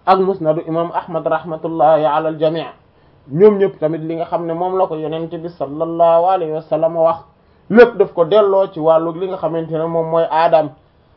ak musnadu imam ahmad rahmatullahi ala al jami' ñoom ñëpp tamit li nga xam ne moom la ko yonent bi sallallahu alayhi wa sallam wax lépp daf ko delloo ci wàllu li nga xamante ne moom mooy aadam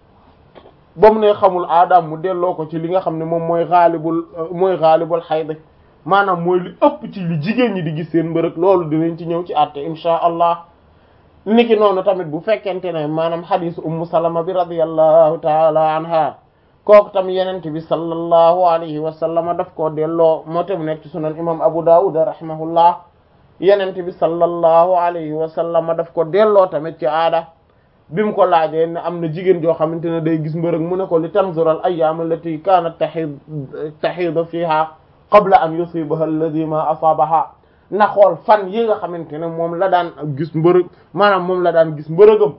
ba mu ne xamul aadam mu delloo ko ci li nga xam ne moom mooy xaalibul mooy xaalibul xayd maanaam mooy li ëpp ci li jigéen ñi di gis seen mbërëg loolu dinañ ci ñëw ci àtte insha allah niki noonu tamit bu fekkente ne maanaam xadisu ummu salama bi radiyallahu taala anha kooku tam yenent bi sallallahu alayhi wa sallam daf koo delloo moo tam nekk ci sunan imam abu dawud rahimahullah yenent bi sallallahu alayhi wa sallam daf ko delloo tamit ci aada bi mu ko laajee ne am na jigéen joo xamante ne day gis mbërëg mu ne ko li tanzural ayyaam allati kaanat tahid tahidu fiha qabla an yusibaha alladhi ma asabaha na xool fan yi nga xamante ne moom la daan gis mbërëg maanaam moom la daan gis mbërëgam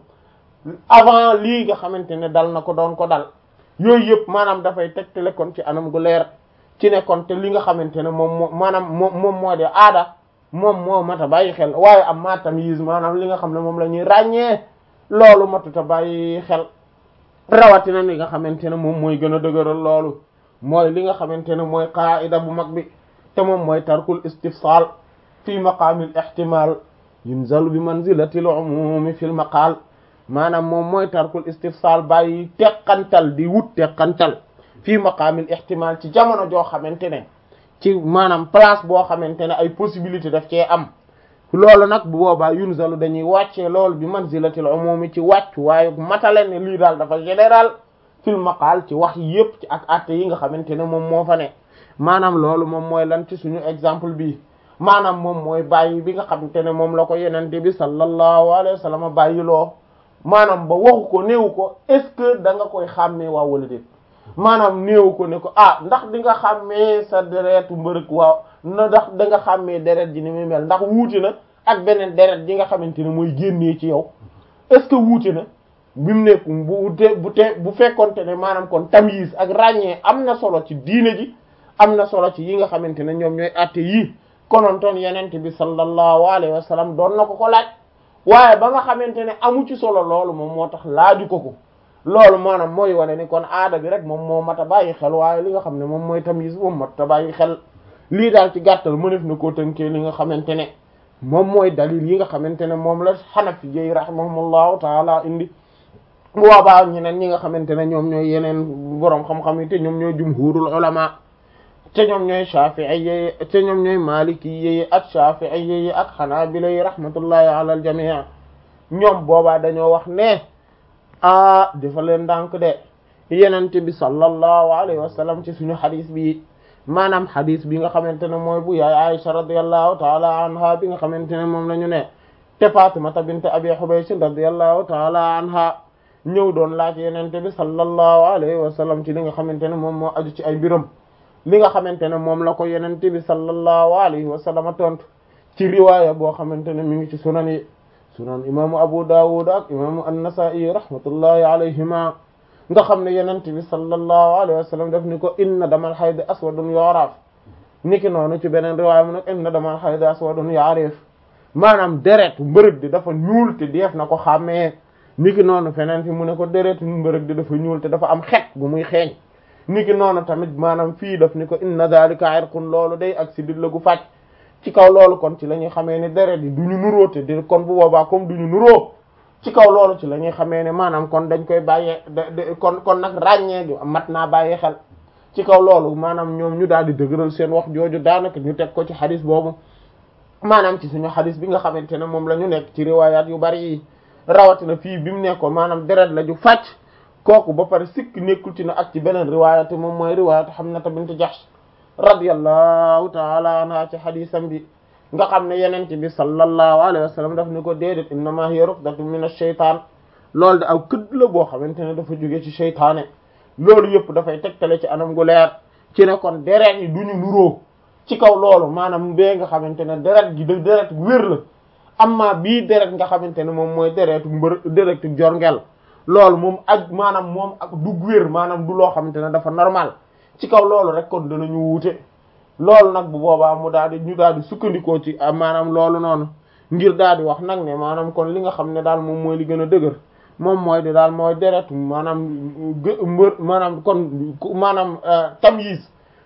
avant lii nga xamante ne dal na ko doon ko dal yooyu yëpp maanaam dafay tegtale kon ci anam gu leer ci ne kon te li nga xamante ne moom moo maanaam moom moom moo de aada moom moo mat a bàyyi xel waaye am ma tamyiz maanaam li nga xam ne moom la ñuy ràññee loolu matuta bàyyi xel rawatina li nga xamante ne moom mooy gën a dëgëral loolu mooy li nga xamante ne mooy qaida bu mag bi te moom mooy tarkul istifsal fi maqaamil ihtimal yunzalu bi manzilatil umumi fil maqal maanaam moom mooy tarkul istifsal bàyyi teqantal di wut teqantal fii maqaamil ihtimal ci jamono joo xamante ne ci maanaam place boo xamante ne ay possibilité daf cee am loolu nag bu boobaa yunzalu dañuy wàccee loolu bi manzilatil umumi ci wàcc waaye matale ne lii daal dafa général fil maqal ci wax yépp ci ak atte yi nga xamante ne moom moo fa ne maanaam loolu moom mooy lan ci suñu exemple bii maanaam moom mooy bàyyi bi nga xamante ne moom la ko yenente bi sallallahu alayhi wa sallam bàyyi loo maanaam ba waxu ko néewu ko est-ce que da nga koy xàmmee waaw wala déet maanaam néewu ko ne ko ah ndax di nga xàmmee sa deretu mbërëg waaw na ndax da nga xàmmee deret ji ni muy mel ndax wuute na ak beneen deret ji nga xamante ne mooy génnee ci yow est-ce que wuute na bi mu nekk bu te bu te bu fekkonte ne maanaam kon tamyiz ak ràññee am na solo ci diine ji am na solo ci yi nga xamante ne ñoom ñooy atte yii konontoon yenente bi sallallahu alayhi wa sallam doon na ko ko laaj waaye ba nga xamante ne amu ci solo loolu moom moo tax laaju ko ko loolu maanaam mooy wane ni kon aada bi rek moom moo mat a bàyyi xel waaye li nga xam ne moom mooy tamyiz moom mat a bàyyi xel lii daal ci gàttal mënef na koo tënkee li nga xamante ne moom mooy dalil yi nga xamante ne moom la xanafi yi rahimahumullahu taala indi boobaa ñeneen ñi nga xamante ne ñoom ñooy yeneen boroom xam-xam yi te ñoom ñooy jumhurul ulama te ñoom ñooy shafi'i yi te ñoom ñooy maliki yi ak shafi'i yi ak hanabila yi rahmatullahi ala al jami' ñoom boobaa dañoo wax ne ah dafa leen ndànk de yenente bi sallallahu alayhi wa sallam ci suñu xadis bi maanaam xadis bi nga xamante ne mooy bu yaay Aisha radiyallahu taala anha bi nga xamante ne moom la ñu ne te Fatimata bint Abi Hubaysh radiyallahu taala anha ñëw doon laaj yenente bi sallallahu alayhi wa sallam ci li nga xamante ne moom moo aju ci ay biram li nga xamante ne moom la ko yenente bi sallallahu alayhi wa sallam tontu ci riwaaya boo xamante ne mi ngi ci sunan yi sunan imaamu Abu Dawud ak imaamu An-Nasa'i rahmatullahi alayhima nga xam ne yenente bi sallallahu alayhi wa sallam daf ni ko inna damal hayd aswadun yu'raf niki noonu ci beneen riwaaya mu nag inna damal hayd aswadun ya'rif maanaam deret mbërëg di dafa ñuul te def na ko xàmmee niki noonu feneen fi mu ne ko deret mbërëg di dafa ñuul te dafa am xet gu muy xeeñ niki noonu tamit maanaam fii daf ni ko inna dhalika irqun loolu day ak sidit la gu fàcc ci kaw loolu kon ci la ñuy xamee ne deret yi du ñu nuroo te di kon bu boobaa comme du ñu nuroo ci kaw loolu ci la ñuy xamee ne maanaam kon dañ koy bàyyee kon kon nag ràññee gi mat naa bàyyi xel ci kaw loolu maanaam ñoom ñu daal di dëgëral seen wax jooju daanaka ñu teg ko ci xadis boobu maanaam ci suñu xadis bi nga xamante ne moom la ñu nekk ci riwaayaat yu bari yi rawatina fii bi mu nekkoon maanaam deret la ju fàcc kooku ba pare sikk nekkul ci na ak ci beneen riwaayat moom mooy riwaayat Hamnata bint Jahsh radiyallahu taala anha ci xadisam bi nga xam ne yenente bi sallallahu alayhi wa sallam daf ni ko déedéet innama hiya rufdatun min ash-shaytaan loolu de aw këdd la boo xamante ne dafa jóge ci seytaane loolu yëpp dafay tegtale ci anam gu leer ci ne kon deret yi du ñu nuroo ci kaw loolu maanaam bee nga xamante ne deret gi da deret wér la amma bii deret nga xamante ne moom mooy deretu mbër deretu jorngel loolu moom ak maanaam moom ak du wér maanaam du loo xamante ne dafa normal ci kaw loolu rek kon danañu wuute loolu nag bu boobaa mu daal di ñu daal di sukkandikoo ci maanaam loolu noonu ngir daal di wax nag ne maanaam kon li nga xam ne daal moom mooy li gën a dëgër moom mooy di daal mooy deretu maanaam mbër maanaam kon maanaam tamyiz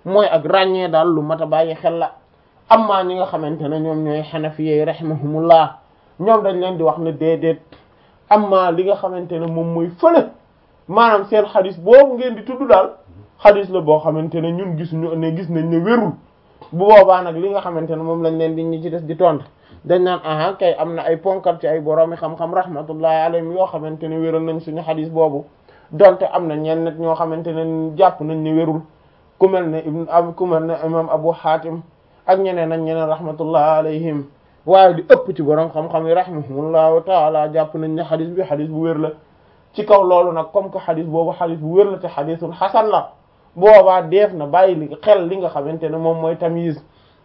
mooy ak ràññee daal lu mat a bàyyi xel la amma ñi nga xamante ne ñoom ñooy xanafiyey rahimahumullah ñoom dañ leen di wax ne déedéet amma li nga xamante ne moom mooy fële maanaam seen xadis boobu ngeen di tudd daal xadis la boo xamante ne ñun gisuñu ne gis nañ ne wérul bu boobaa nag li nga xamante ne moom lañ leen di ñi ci des di tontu dañ naan aha kay am na ay ponkal ci ay boroomi xam-xam rahmatullahi alayhim yoo xamante ne wéral nañ suñu xadis boobu donte am na ñenn nit ñoo xamante ne jàpp nañ ne wérul ku mel ne ibn ab ku mel ne imam abu hatim ak ñeneen ak ñeneen rahmatullahi alayhim waaye di ëpp ci borom xam-xam yi rahimahumullahu taala jàpp nañ ne xadis bi xadis bu wér la ci kaw loolu nag comme que xadis boobu xadis bu wér la te xadisul xasan la boobaa def na bàyyi li xel li nga xamante ne moom mooy tamyiz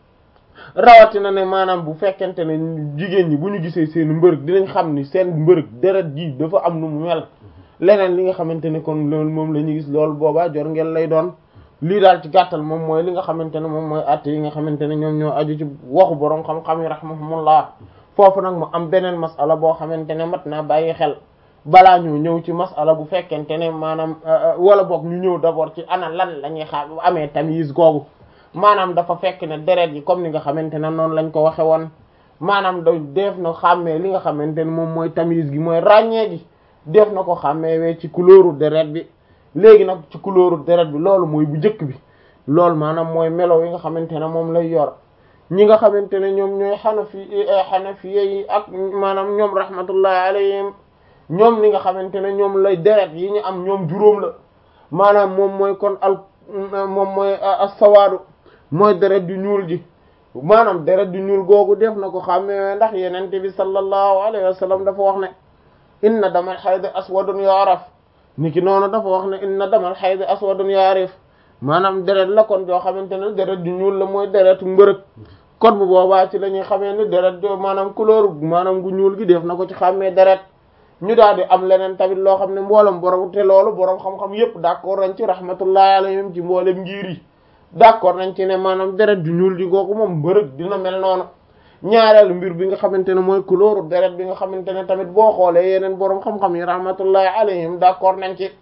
rawatina ne maanaam bu fekkente ne jigéen ñi bu ñu gisee seen mbërëg dinañ xam ni seen mbërëg deret ji dafa am nu mu mel leneen li nga xamante ne kon loolu moom la ñuy gis loolu boobaa jor ngeen lay doon lii daal ci gàttal moom mooy li nga xamante ne moom mooy atte yi nga xamante ne ñoom ñoo aju ci waxu borom xam-xam yi rahmahumullah foofu nag mu am beneen masala boo xamante ne mat naa bàyyi xel balaa ñu ñëw ci masala bu fekkente ne maanaam wala boog ñu ñëw d'abord ci ana lan la ñuy xam amee tamyiz googu maanaam dafa fekk ne deret yi comme ni nga xamante ne noonu lañ ko waxe woon maanaam da def na xàmmee li nga xamante ne moom mooy tamyiz gi mooy ràññee gi def na ko xàmmee wee ci couleuru deret bi léegi nag ci couleuru deret bi loolu mooy bu njëkk bi loolu maanaam mooy melo yi nga xamante ne moom lay yor ñi nga xamante ne ñoom ñooy xanafi xanafi yi ak maanaam ñoom rahmatullahi alayhim ñoom li nga xamante ne ñoom lay deret yi ñu am ñoom juróom la maanaam moom mooy kon al moom mooy as-sawaadu mooy deret du ñuul ji maanaam deret du ñuul googu def na ko xàmmee ndax yenente bi sallallahu alayhi wa sallam dafa wax ne inna damal hayd aswadun yu'raf niki noonu dafa wax ne inna damal hayd aswadun ya'rif maanaam deret la kon joo xamante ne deret du ñuul la mooy deretu mbërëg kon bu boobaa ci la ñuy xamee ni deret jo maanaam couleur maanaam gu ñuul gi def na ko ci xàmmee deret ñu daal di am leneen tamit loo xam ne mboolem borom te loolu borom xam-xam yépp d'accord nañ ci rahmatullahi alayhim ci mboolem ngir yi d'accord nañ ci ne maanaam deret du ñuul ji googu moom mbërëg dina mel noonu ñaareelu mbir bi nga xamante ne mooy couleur deret bi nga xamante ne tamit boo xoolee yeneen borom xam-xam yi rahmatullahi alayhim d'accord nañ ci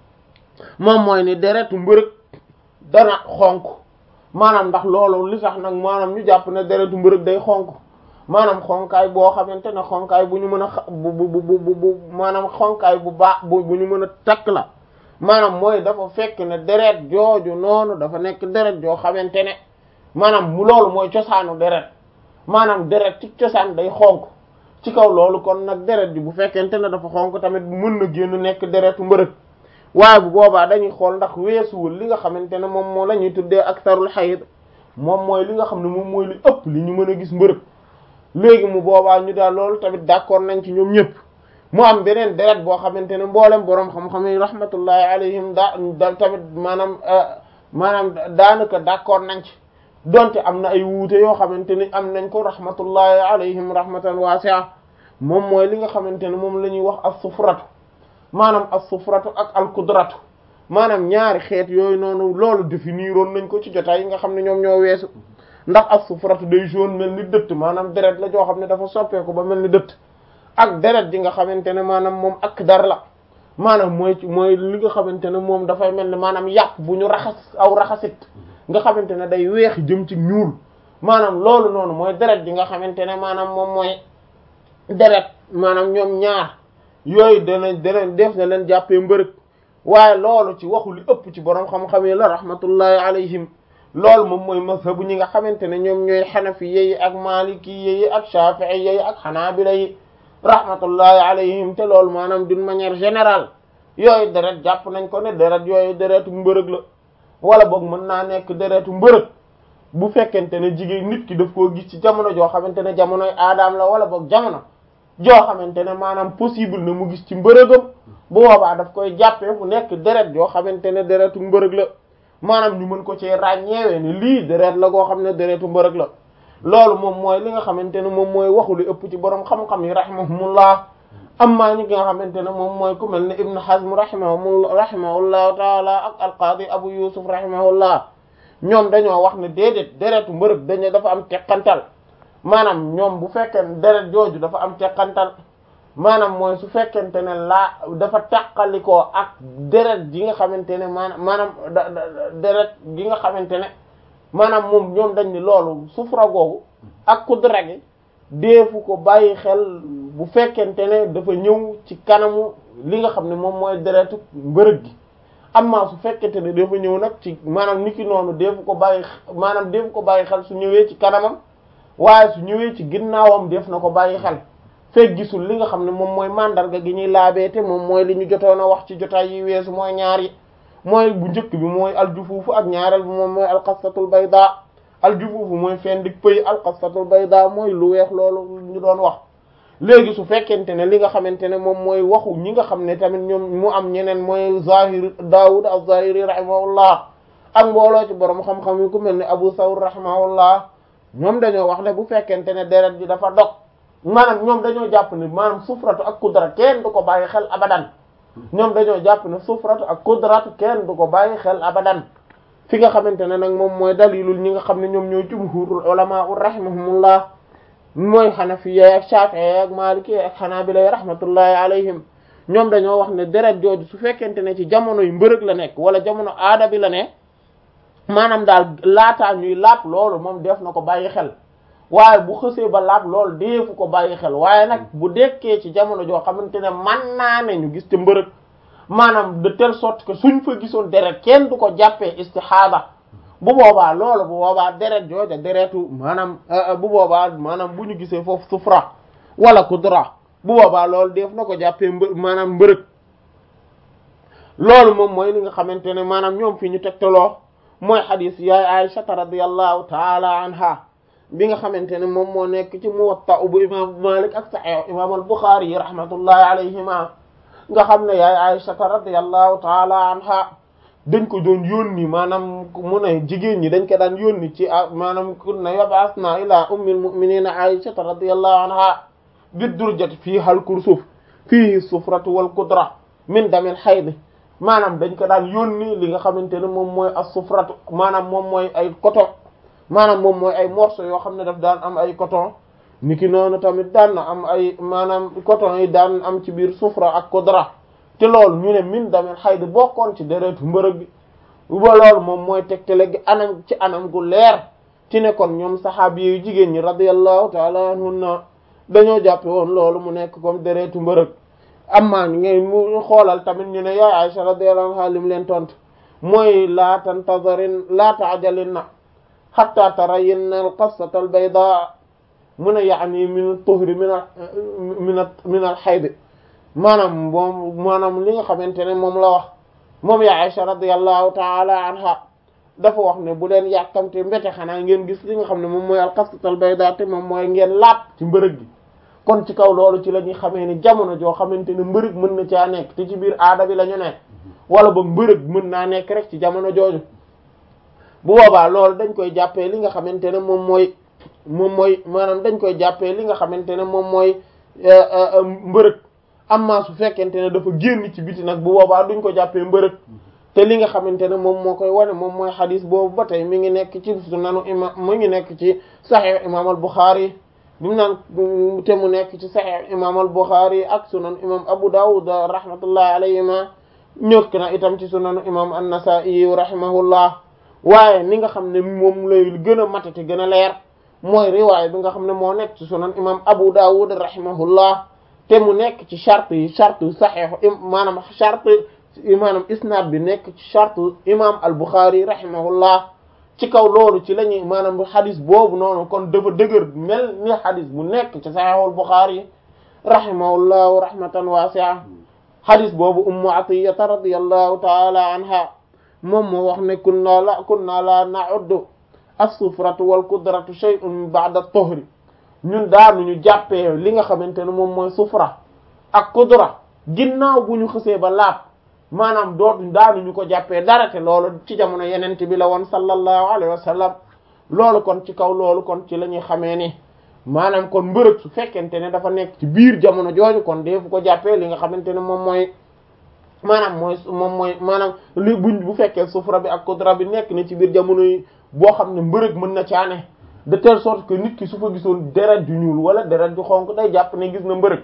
moom mooy ni deretu mbërëg dana xonk maanaam ndax loolu li tax nag maanaam ñu jàpp ne deretu mbërëg day xonk maanaam xonkaay boo xamante ne xonkaay bu ñu mën a xa bu bu bu bu maanaam xonkaay bu baax bu bu ñu mën a takk la maanaam mooy dafa fekk ne deret jooju noonu dafa nekk deret joo xamante ne maanaam mu loolu mooy cosaanu deret maanaam deret ci cosaan day xonk ci kaw loolu kon nag deret ji bu fekkente ne dafa xonk tamit mën na génn nekk deretu mbërëg waaye bu boobaa dañuy xool ndax weesuwul li nga xamante ne moom moo la ñuy tuddee aksarul xayid moom mooy li nga xam ne moom mooy li ëpp li ñu mën a gis mbërëg léegi mu boobaa ñu daal loolu tamit d'accord nañ ci ñoom ñëpp mu am beneen deret boo xamante ne mboolem boroom xam-xam yi rahmatullahi alayhim daa da tamit maanaam maanaam daanaka d'accord nañ ci donte am na ay wuute yoo xamante ni am nañ ko rahmatullahi alayhim rahmatan wasi'a moom mooy li nga xamante ne moom la ñuy wax as-sufratu maanaam as-sufratu ak al-kudratu maanaam ñaari xeet yooyu noonu loolu définiroon nañ ko ci jotaay yi nga xam ne ñoom ñoo weesu ndax as-sufratu day jaune mel ni dëtt maanaam deret la joo xam ne dafa soppeeku ba mel ni dëtt ak deret ji nga xamante ne maanaam moom ak dar la maanaam mooy mooy li nga xamante ne moom dafay mel ni maanaam yàpp bu ñu raxas aw raxasit nga xamante ne day weex jëm ci ñuul maanaam loolu noonu mooy deret ji nga xamante ne maanaam moom mooy deret maanaam ñoom ñaar yooyu dana dana def na leen jàppee mbërëg waaye loolu ci waxu li ëpp ci borom xam-xam yi la rahmatullahi alayhim loolu moom mooy mazhabu ñi nga xamante ne ñoom ñooy xanafi yi ak maliki yi ak shafi'i yi ak xanaabila yi rahmatullahi alayhim te loolu maanaam d'une manière générale yooyu deret jàpp nañ ko ne deret yooyu deretu mbërëg la wala boog mën naa nekk deretu mbërëg bu fekkente ne jigéen nit ki daf koo gis ci jamono joo xamante ne jamonoy aadaam la wala boog jamono joo xamante ne maanaam possible na mu gis ci mbërëgam bu boobaa daf koy jàppee mu nekk deret joo xamante ne deretu mbërëg la maanaam ñu mën ko ci ràññeewee ne lii deret la goo xam ne deretu mbërëg la loolu moom mooy li nga xamante ne moom mooy waxu li ëpp ci borom xam-xam yi rahimahumullah amma ñi nga xamante ne moom mooy ku mel ne Ibn Hazm rahimahumullah rahimahullahu taala ak alqaadi Abu Yusuf rahimahullah ñoom dañoo wax ne déedéet deretu mbërëg dañu dafa am teqantal maanaam ñoom bu fekkee deret jooju dafa am teqantal maanaam mooy su fekkente ne laa dafa tàqalikoo ak deret gi nga xamante ne maanaam maanaam da deret gi nga xamante ne maanaam moom ñoom dañ ni loolu sufra googu ak kudra gi deefu ko bàyyi xel bu fekkente ne dafa ñëw ci kanamu li nga xam ne moom mooy deretu mbërëg gi amma su fekkente ne dafa ñëw nag ci maanaam niki noonu deefu ko bàyyi maanaam deefu ko bàyyi xel su ñëwee ci kanamam waaye su ñëwee ci ginnaawam def na ko bàyyi xel fekk gisul li nga xam ne moom mooy mandarga gi ñuy laabeete moom mooy li ñu jotoon a wax ci jotaay yi weesu mooy ñaar yi mooy bu njëkk bi mooy aljufuufu ak ñaareel bi moom mooy alqasatul bayda aljufuufu mooy fen dik pëy alqasatul bayda mooy lu weex loolu ñu doon wax léegi su fekkente ne li nga xamante ne moom mooy waxu ñi nga xam ne tamit ñoom mu am ñeneen mooy zahir Daawud az-Zahiri rahimahullah ak mbooloo ci borom xam-xam yi ku mel ne Abu Thawr rahimahullah ñoom dañoo wax ne bu fekkente ne deret ji dafa dog maanaam ñoom dañoo jàpp ne maanaam sufratu ak kudra kenn du ko bàyyi xel abadan ñoom dañoo jàpp ne sufratu ak kudratu kenn du ko bàyyi xel abadan fi nga xamante ne nag moom mooy dalilul ñi nga xam ne ñoom ñooy jumhurul ulama rahimahumullah mooy xanafiya ak shafi'i ak maliki ak xanaabila rahmatullahi alayhim ñoom dañoo wax ne deret jooju su fekkente ne ci jamono yu mbërëg la nekk wala jamono aada bi la ne maanaam daal laataa ñuy laab loolu moom def na ko bàyyi xel waaye bu xësee ba laab loolu deefu ko bàyyi xel waaye nag bu dekkee ci jamono joo xamante ne man naa ne ñu gis te mbërëg maanaam de telle sorte que suñ fa gisoon deret kenn du ko jàppee istihaba bu boobaa loolu bu boobaa deret jooja deretu maanaam bu boobaa maanaam bu ñu gisee foofu sufra wala kudra bu boobaa loolu def na ko jàppee mbë maanaam mbërëg loolu moom mooy li nga xamante ne maanaam ñoom fi ñu tegtaloo mooy xadis yaay Aysata radiyallahu taala anha bi nga xamante ne moom moo nekk ci Muwatta bu imam Malik ak Sahih imam al-Bukhari yi rahmatullahi alayhima nga xam ne yaay Aysata radiyallahu taala anha dañ ko doon yónni maanaam mu ne jigéen ñi dañ ko daan yónni ci maanaam kunna yab'asna ila ummil mu'minina Aysata radiyallahu anha bid-durjati fiiha al-kursuf fiihi sufratu wal qudra min damil hayd maanaam dañ ko daan yónni li nga xamante ne moom mooy as-sufratu maanaam moom mooy ay coton maanaam moom mooy ay morceaux yoo xam ne daf daan am ay coton niki noonu tamit daan na am ay maanaam coton yi daan am ci biir sufra ak qudra te loolu ñu ne min damel xayd bokkoon ci deretu mbërëg bi ba loolu moom mooy tegtale gi anam ci anam gu leer ci ne kon ñoom saxaabi yu jigéen ñi radiyallahu taala anhunna dañoo jàppe woon loolu mu nekk comme deretu mbërëg amma ñu ngay mu xoolal tamit ñu ne yaay Aisha radiyallahu anha lim leen tontu mooy laa tantazarin laa taajalin na xatta tarayinna al qassata al bayda mun a yaani min tuhri min a min a min al xayd maanaam moom maanaam li nga xamante ne moom la wax moom ya Aisha radiyallahu taala anha dafa wax ne bu leen yàkkamte mbete xanaa ngeen gis li nga xam ne moom mooy al qassata al bayda te moom mooy ngeen laab ci mbërëg gi kon ci kaw loolu ci la ñuy xamee ni jamono joo xamante ne mbërëg mën na caa nekk te ci biir aada bi la ñu nekk wala ba mbërëg mën naa nekk rek ci jamono jooju bu boobaa loolu dañ koy jàppee li nga xamante ne moom mooy moom mooy maanaam dañ koy jàppee li nga xamante ne moom mooy mbërëg amma su fekkente ne dafa génn ci biti nag bu boobaa duñ ko jàppee mbërëg te li nga xamante ne moom moo koy wane moom mooy xadis boobu ba tey mi ngi nekk ci sunanu imam mi ngi nekk ci sahih imam al Bukhari bi mu naan te mu nekk ci sahih imam al Bukhari ak sunan imam Abu Dawud rahmatullahi alayhima ñëkk na itam ci sunanu imam an-Nasa'i rahimahullah waaye ni nga xam ne moom lay gën a matati gën a leer mooy riwaay bi nga xam ne moo nekk ci sunan imam Abu Dawud rahimahullah te mu nekk ci charte yi charte sahih maanaam charte maanaam isnaad bi nekk ci charte imam al Bukhari rahimahullah ci kaw loolu ci la ñuy maanaam xadis boobu noonu kon dafa dëgër mel ni xadis bu nekk ci sahihul Bukhari rahimahullahu rahmatan wasi'a xadis boobu ummu atiyata radiyallahu taala anha moom moo wax ne kunna la kunna la na'uddu as-sufratu wal qudratu shay'un ba'da at-tuhri ñun daanuñu jàppee li nga xamante ne moom mooy sufra ak qudra ginnaaw bu ñu xësee ba laab maanaam dootuñ daanuñu ko jàppee dara te loolu ci jamono yeneen bi la woon sallallahu alayhi wa sallam loolu kon ci kaw loolu kon ci la ñuy xamee ni maanaam kon mbërëg su fekkente ne dafa nekk ci biir jamono jooju kon deefu ko jàppee li nga xamante ne moom mooy maanaam mooy moom mooy maanaam li buñ bu fekkee sufra bi ak qudra bi nekk na ci biir jamono yi boo xam ne mbërëg mën na caane de telle sorte que nit ki su fa gisoon deret ju ñuul wala deret ju xonk day jàpp ne gis na mbërëg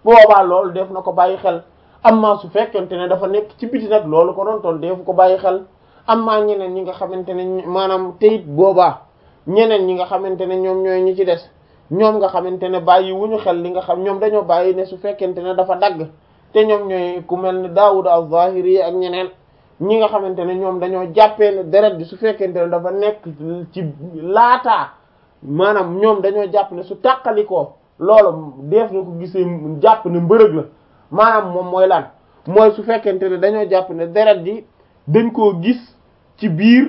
bu boobaa loolu def na ko bàyyi xel amma su fekkente ne dafa nekk ci biti nag loolu ko doon toon defu ko bàyyi xel amma ñeneen ñi nga xamante ne maanaam teyit boobaa ñeneen ñi nga xamante ne ñoom ñooy ñi ci des ñoom nga xamante ne bàyyi wuñu xel li nga xam ñoom dañoo bàyyi ne su fekkente ne dafa dagg te ñoom ñooy ku mel ni Daawud az-Zahiri ak ñeneen ñi nga xamante ne ñoom dañoo jàppee ne deret bi su fekkente ne dafa nekk ci laataa maanaam ñoom dañoo jàpp ne su tàqalikoo loolu def na ko gisee jàpp ne mbërëg la maanaam moom mooy lan mooy su fekkente ne dañoo jàpp ne deret ji dañ koo gis ci biir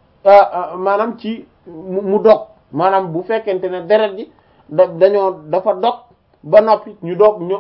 maanaam ci mu dog maanaam bu fekkente ne deret ji da dañoo dafa dog ba noppi ñu dog ñu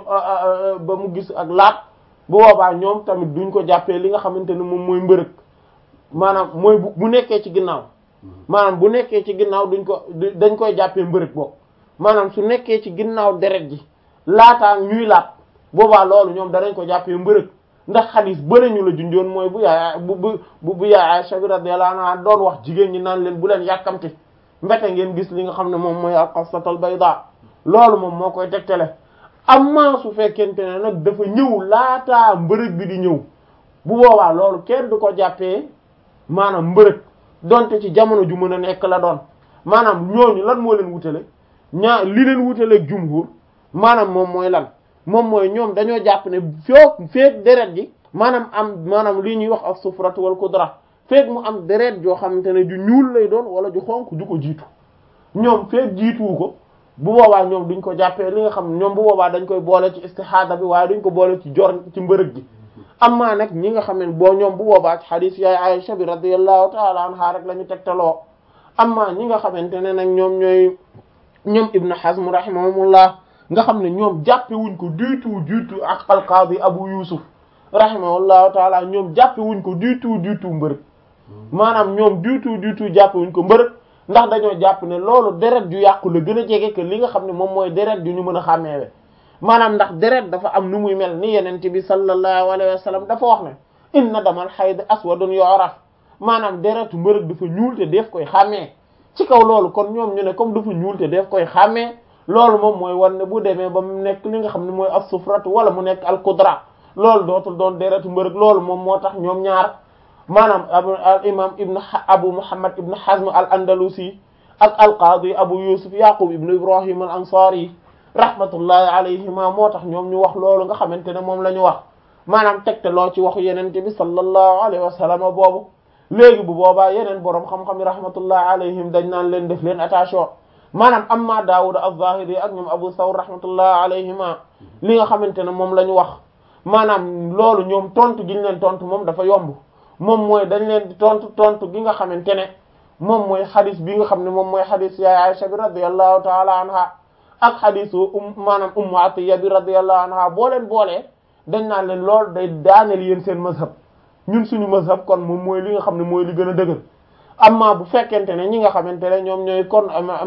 ba mu gis ak laat bu boobaa ñoom tamit duñ ko jàppee li nga xamante ne moom mooy mbërëg maanaam mooy bu bu nekkee ci ginnaaw maanaam bu nekkee ci ginnaaw duñ ko dañ koy jàppee mbërëg boobu maanaam su nekkee ci ginnaaw deret ji laataa ñuy laat boobaa loolu ñoom danañ ko jàppee mbërëg ndax xadis bële ñu la junjoon mooy bu yaay bu bu bu yaay Aisha bi radiyallahu anha doon wax jigéen ñi naan leen bu leen yàkkamti mbete ngeen gis li nga xam ne moom mooy al-qassatul bayda loolu moom moo koy tegtale amma su fekkente ne nag dafa ñëw laataa mbërëg bi di ñëw bu boobaa loolu kenn du ko jàppee maanaam mbërëg donte ci jamono ju mën a nekk la doon maanaam ñooñu lan moo leen wutale ñaa li leen wutaleeg jumhur maanaam moom mooy lan moom mooy ñoom dañoo jàpp ne foog feek deret ji maanaam am maanaam li ñuy wax ak sufratu wal kudra feek mu am deret joo xamante ne ju ñuul lay doon wala ju xonk ju ko jiitu ñoom feek jiituwu ko bu boobaa ñoom duñ ko jàppee li nga xam ñoom bu boobaa dañ koy boole ci istihada bi waaye duñ ko boole ci jor ci mbërëg gi amma nag ñi nga xam ne boo ñoom bu boobaa ci hadith yaay Aisha bi radiyallahu ta'ala anha rek la ñu tegtaloo amma ñi nga xamante ne nag ñoom ñooy ñoom Ibn Hazm rahimahumullah nga xam ne ñoom jàppe wuñ ko du tout du tout ak al-Qadi Abu Yusuf rahimahullahu ta'ala ñoom jàppe wuñ ko du tout du tout mbërëg maanaam ñoom du tout du tout jàppe wuñ ko mbërëg ndax dañoo jàpp ne loolu deret ju yàqu la gën a jege que li nga xam ne moom mooy deret ju ñu mën a xàmmeewe maanaam ndax deret dafa am nu muy mel ni yenente bi sallallahu alayhi wa sallam dafa wax ne inna damal hayd aswadun yu'raf maanaam deretu mbërëg dafa ñuul te def koy xàmmee ci kaw loolu kon ñoom ñu ne comme dafa ñuul te def koy xàmmee loolu moom mooy wan ne bu demee ba mu nekk li nga xam ne mooy as-sufratu wala mu nekk al-qudra loolu dootul doon deretu mbërëg loolu moom moo tax ñoom ñaar maanaam al imam ibn abu muhammad ibn hazm al andalusi ak al qaadi abu yusuf yaqub ibn ibrahim al ansari rahmatullahi alayhima moo tax ñoom ñu wax loolu nga xamante ne moom la ñu wax maanaam tegte loo ci waxu yenente bi sallallahu alayhi wa sallam boobu léegi bu boobaa yeneen boroom xam-xam yi rahmatullahi alayhim dañ naan leen def leen attention maanaam amma daawud az-zahiri ak ñoom abu thawr rahmatullahi alayhima li nga xamante ne moom la ñu wax maanaam loolu ñoom tontu gi ñu leen tontu moom dafa yomb moom mooy dañ leen di tontu tontu gi nga xamante ne moom mooy xadis bi nga xam ne moom mooy xadis yaay Aisha bi radiyallahu taala anha ak xadisu um maanaam ummu Atiyya bi radiyallahu anha boo leen boolee dañ naan leen loolu day daaneel yéen seen mazhab ñun suñu mazhab kon moom mooy li nga xam ne mooy li gën a dëgër amma bu fekkente ne ñi nga xamante ne ñoom ñooy kon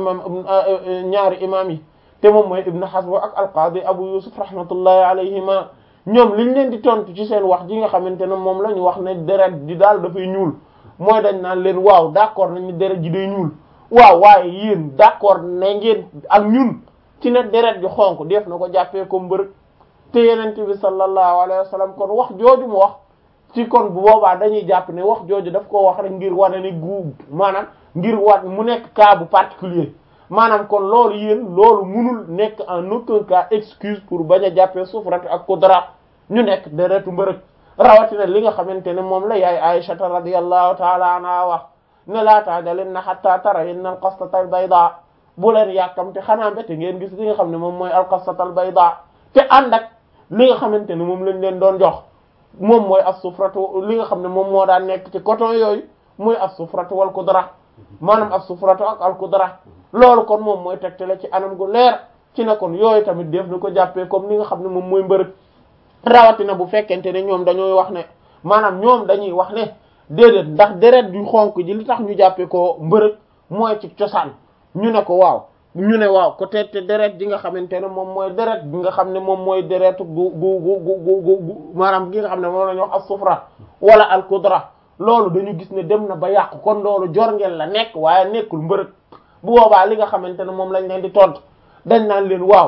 ñaari imam yi te moom mooy Ibn Hazm ak al-Qadi Abu Yusuf rahmatullahi alayhima ñoom liñ leen di tontu ci seen wax ji nga xamante ne moom la ñu wax ne deret ji daal dafay ñuul mooy dañ naan leen waaw d'accord nañ ni deret ji day ñuul waaw waaye yéen d'accord na ngeen ak ñun ci ne deret ji xonk def na ko jàppee ko mbërëg te yenente bi sallallahu alayhi wa sallam kon wax jooju mu wax ci kon bu boobaa dañuy jàpp ne wax jooju daf ko wax rek ngir wane ni gu maanaam ngir wat mu nekk cas bu particulier maanaam kon loolu yéen loolu munul nekk en aucun cas excuse pour bañ a jàppee sufrat ak kudra ñu nekk deretu mbërëg rawatina li nga xamante ne moom la yaay Aïshata radiyallahu taala anha wax ne laa ta'jalinna hatta tarayinna al-qasata al-bayda bu leen yàkkamte xanaa mbete ngeen gis li nga xam ne moom mooy al-qasata al-bayda te ànd ak li nga xamante ne moom lañ leen doon jox moom mooy as-sufratu li nga xam ne moom moo daan nekk ci coton yooyu mooy as-sufratu wal kudra maanaam as-sufratu ak al-kudra loolu kon moom mooy tegtale ci anam gu leer ci ne kon yooyu tamit def na ko jàppee comme li nga xam ne moom mooy mbërëg rawatina bu fekkente ne ñoom dañooy wax ne maanaam ñoom dañuy wax ne déedéet ndax deret ju xonk ji li tax ñu jàppee ko mbërëg mooy ci cosaan ñu ne ko waaw ñu ne waaw ko te te deret ji nga xamante ne moom mooy deret bi nga xam ne moom mooy deretu gu gu gu gu gu gu maanaam gi nga xam ne moom la ñu wax as-sufra wala al-kudra loolu dañu gis ne dem na ba yàqu kon loolu jorngeel la nekk waaye nekkul mbërëg bu boobaa li nga xamante ne moom lañ leen di tontu dañ naan leen waaw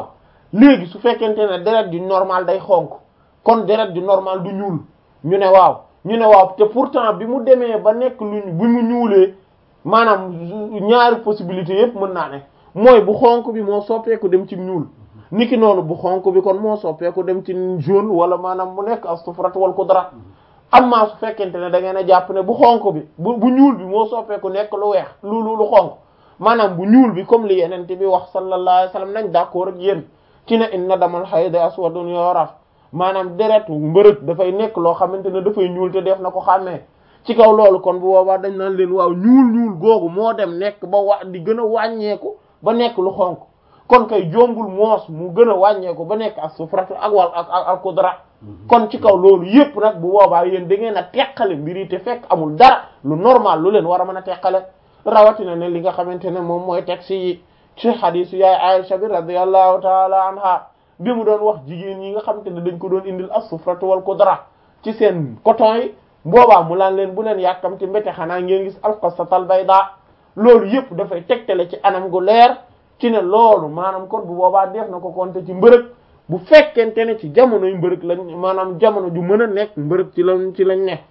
léegi su fekkente ne deret ju normal day xonk kon deret ju normal du ñuul ñu ne waaw ñu ne waaw te pourtant bi mu demee ba nekk luñ bi mu ñuulee maanaam ñaari possibilité yépp mën naa ne mooy bu xonk bi moo soppeeku dem ci ñuul niki noonu bu xonk bi kon moo soppeeku dem ci jaune wala maanaam mu nekk as-sufrat wal kudra amma su fekkente ne da ngeen a jàpp ne bu xonk bi bu bu ñuul bi moo soppeeku nekk lu weex lu lu lu xonk maanaam bu ñuul bi comme li yenente bi wax sallallahu alayhi wasallam nañ d'accord ak yéen ci ne inna damal hayd aswadun yuraf maanaam deretu mbërëg dafay nekk loo xamante ne dafay ñuul te def na ko xàmmee ci kaw loolu kon bu boobaa dañ naan leen waaw ñuul ñuul googu moo dem nekk ba wa di gën a wàññeeku ba nekk lu xonk kon kay jombul moos mu gën a wàññeeku ba nekk ak sufrat ak wal ak ak al kudra kon ci kaw loolu yépp nag bu boobaa yéen da ngeen a teqale mbir yi te fekk amul dara lu normal lu leen war a mën a teqale rawatina ne li nga xamante ne moom mooy texte yi ci xadisu yaay Aisha bi radiyallahu taala anha bi mu doon wax jigéen yi nga xamante ne dañ ko doon indil as-sufrat wal kudra ci seen coton yi boobaa mu laan leen bu leen yàkkamti mbete xanaa ngeen gis alqasatal bayda loolu yépp dafay tegtale ci anam gu leer ci ne loolu maanaam kon bu boobaa def na ko compter ci mbërëg bu fekkente ne ci jamonoy mbërëg lañ maanaam jamono ju mën a nekk mbërëg ci lañ ci lañ ne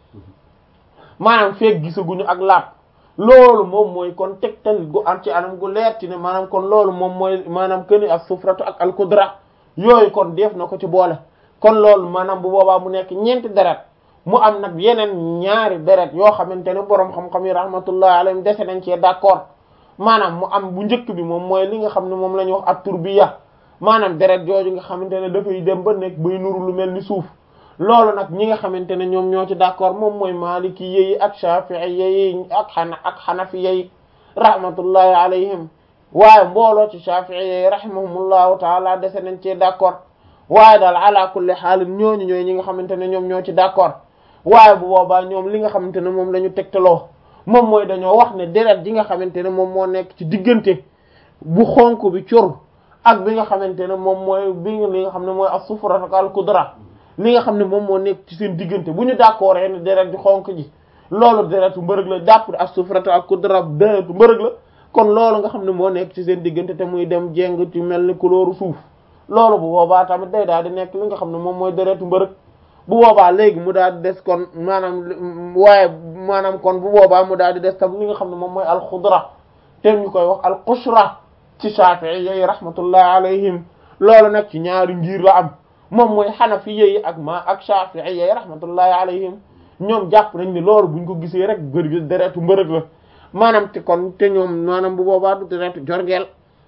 maanaam feek gisaguñu ak laab loolu moom mooy kon tegtal gu am ci anam gu leer ci ne maanaam kon loolu moom mooy maanaam këni ak sufratu ak alkudra yooyu kon def na ko ci boole kon loolu maanaam bu boobaa mu nekk ñeenti deret mu am nag yeneen ñaari deret yoo xamante ne boroom xam-xam yi rahmatullah alayhim dese nañ cee d'accord maanaam mu am bu njëkk bi moom mooy li nga xam ne moom la ñuy wax ak turbiya maanaam deret jooju nga xamante ne dafay dem ba nekk bay nuru lu mel ni suuf loolu nag ñi nga xamante ne ñoom ñoo ci d'accord moom mooy maliki yi ak shafi'i yi ak xana ak xanafi yi rahmatullahi alayhim waaye mbooloo ci shafi'i yi rahimahumullahu taala dese nañ cee d'accord waaye daal ala kulli xaalin ñooñu ñooy ñi nga xamante ne ñoom ñoo ci d'accord waaye bu boobaa ñoom li nga xamante ne moom la ñu tegtaloo moom mooy dañoo wax ne deret ji nga xamante ne moom moo nekk ci diggante bu xonk bi cur ak bi nga xamante ne moom mooy bi li nga xam ne mooy as-sufra ak al-kudra li nga xam ne moom moo nekk ci seen diggante bu ñu d'accord ne deret ji xonk ji loolu deretu mbërëg la jàpp as-sufra ak al-kudra deretu mbërëg la kon loolu nga xam ne moo nekk ci seen diggante te muy dem jéng ci mel ni couleur suuf loolu bu boobaa tamit day daal di nekk li nga xam ne moom mooy deretu mbërëg bu boobaa léegi mu daal di des kon maanaam waaye maanaam kon bu boobaa mu daal di des tam li nga xam ne moom mooy alxudra te ñu koy wax alqushra ci Shafi'i yi rahmatullahi alayhim loolu nag ci ñaari ngir la am moom mooy Hanafi yi ak ma ak Shafi'i yi rahmatullahi alayhim ñoom jàpp nañ ni loolu buñ ko gisee rek bër deretu mbërëg la maanaam te kon te ñoom maanaam bu boobaa du deretu jorgeel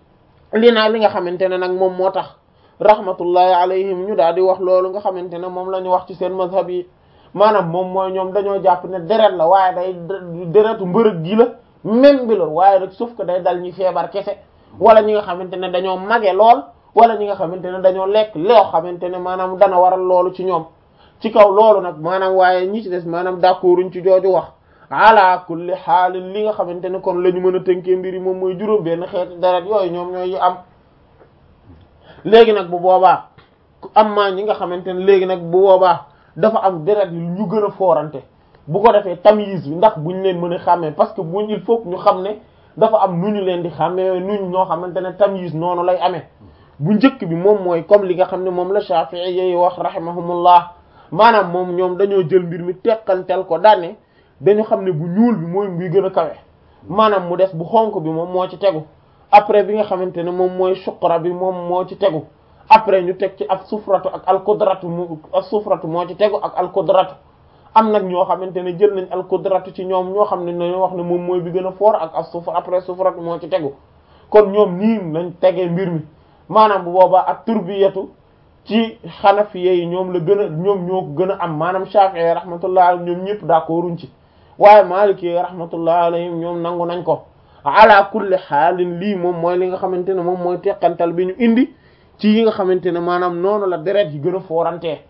li naa li nga xamante ne nag moom moo tax rahmatullahi alayhim ñu daal di wax loolu nga xamante ne moom la ñu wax ci seen mazhab yi maanaam moom mooy ñoom dañoo jàpp ne deret la waaye day deretu mbërëg gi la même bi la waaye rek sauf que day dal ñi feebar kese wala ñi nga xamante ne dañoo mage lool wala ñi nga xamante ne dañoo lekk loo xamante ne maanaam dana waral loolu ci ñoom ci kaw loolu nag maanaam waaye ñi ci des maanaam d'accorduñ ci jooju wax ala kulli xaalin li nga xamante ne kon la ñu mën a tënkee mbir yi moom mooy juróom benn xeeti deret yooyu ñoom ñooy am léegi nag bu boobaa am maa ñi nga xamante ne léegi nag bu boobaa dafa am deret yu ñu gën a foorante bu ko defee tamyiz bi ndax buñ leen mën a xàmmee parce que buñ il faut ñu xam ne dafa am nu ñu leen di xàmmee nuñ ñoo xamante ne tamyiz noonu lay amee bu njëkk bi moom mooy comme li nga xam ne moom la Shafi'i yi wax rahimahumullah maanaam moom ñoom dañoo jël mbir mi teqantel ko daane dañu xam ne bu ñuul bi mooy muy gën a kawe maanaam mu des bu xonk bi moom moo ci tegu après bi nga xamante ne moom mooy suqra bi moom moo ci tegu après ñu teg ci ak sufratu ak alqudratu mu ak sufratu moo ci tegu ak alqudratu am nag ñoo xamante ne jël nañ alqudratu ci ñoom ñoo xam ne dañoo wax ne moom mooy bi gën a fort ak ak sufra après sufratu moo ci tegu kon ñoom nii lañ tegee mbir mi maanaam bu boobaa ak turbiyatu ci xanafiye yi ñoom la gën a ñoom ñoo ko gën a am maanaam shafi'i rahmatullah alayhim ñoom ñëpp d'accorduñ ci waaye maliki rahmatullah alayhim ñoom nangu nañ ko ala kulli xaalin lii moom mooy li nga xamante ne moom mooy teqantal bi ñu indi ci yi nga xamante ne maanaam noonu la deret yi gën a foorantee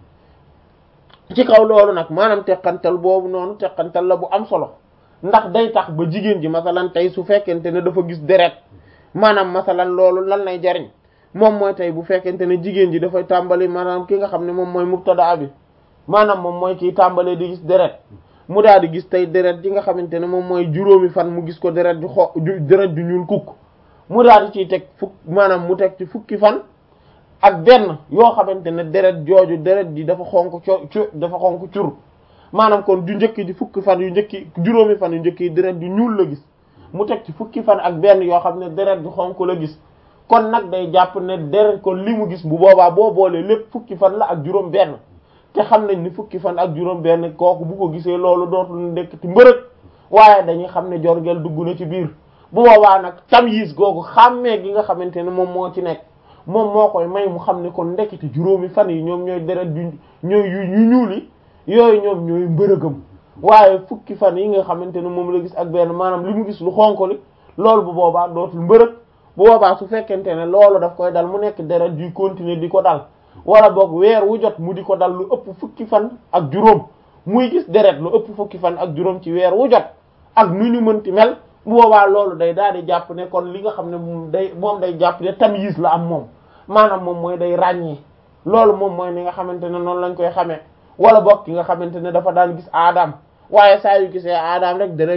ci kaw loolu nag maanaam teqantal boobu noonu teqantal la bu am solo ndax day tax ba jigéen ji masalan tey su fekkente ne dafa gis deret maanaam masalan loolu lan lay jariñ moom mooy tey bu fekkente ne jigéen ji dafay tàmbali maanaam ki nga xam ne moom mooy mubtada bi maanaam moom mooy kiy tàmbalee di gis deret mu daal di gis tey deret ji nga xamante ne moom mooy juróomi fan mu gis ko deret ju xo deret ju ñuul kukk mu daal di ciy teg fukk maanaam mu teg ci fukki fan ak benn yoo xamante ne deret jooju deret ji dafa xonk co dafa xonk cur maanaam kon du njëkk di fukki fan yu njëkki juróomi fan yu njëkk yi deret ju ñuul la gis mu teg ci fukki fan ak benn yoo xam ne deret ju xonk la gis kon nag day jàpp ne deret kon li mu gis bu boobaa boo boolee lépp fukki fan la ak juróom benn te xam nañ ni fukki fan ak juróom benn kooku bu ko gisee loolu dootul nekk ci mbërëg waaye dañuy xam ne jorgeel dugg na ci biir bu boobaa nag tamyiz googu xàmmee gi nga xamante ne moom moo ci nekk moom moo koy may mu xam ne kon ndekete juróomi fan yi ñoom ñooy deret yu ñooy yu ñuul yi yooyu ñoom ñooy mbërëgam waaye fukki fan yi nga xamante ne moom la gis ak benn maanaam li mu gis lu xonk li loolu bu boobaa dootul mbërëg bu boobaa su fekkente ne loolu daf koy dal mu nekk deret di continuer di ko dal wala boog weer wu jot mu di ko dal lu ëpp fukki fan ak juróom muy gis deret lu ëpp fukki fan ak juróom ci weer wu jot ak nu ñu mënti mel bu boobaa loolu day daal di jàpp ne kon li nga xam ne moom day moom day jàpp ne tamyiz la am moom maanaam moom mooy day ràññee loolu moom mooy ni nga xamante ne noonu lañ koy xamee wala boog ki nga xamante ne dafa daan gis aadam waaye saa yu gisee aadam rek dana